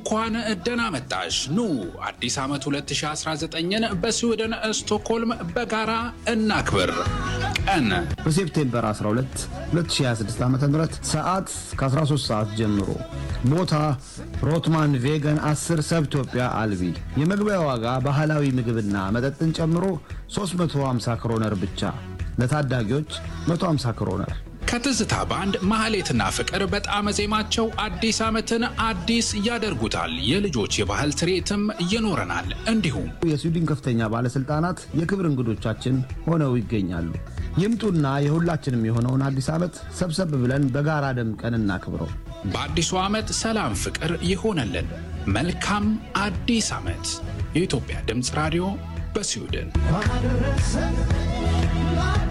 እንኳን ደህና መጣሽ። ኑ አዲስ ዓመት 2019ን በስዊድን ስቶክሆልም በጋራ እናክብር። ቀን በሴፕቴምበር 12 2026 ዓ ም ሰዓት ከ13 ሰዓት ጀምሮ ቦታ ሮትማን ቬገን 10 ሰብ ኢትዮጵያ አልቢ የመግቢያ ዋጋ ባህላዊ ምግብና መጠጥን ጨምሮ 350 ክሮነር ብቻ ለታዳጊዎች 150 ክሮነር ከትዝታ ባንድ ማህሌትና ፍቅር በጣም ዜማቸው አዲስ ዓመትን አዲስ ያደርጉታል። የልጆች የባህል ትርኢትም ይኖረናል። እንዲሁም የስዊድን ከፍተኛ ባለሥልጣናት የክብር እንግዶቻችን ሆነው ይገኛሉ። ይምጡና የሁላችንም የሆነውን አዲስ ዓመት ሰብሰብ ብለን በጋራ ደምቀን እናክብረው። በአዲሱ ዓመት ሰላም፣ ፍቅር ይሆነልን። መልካም አዲስ ዓመት። የኢትዮጵያ ድምፅ ራዲዮ በስዊድን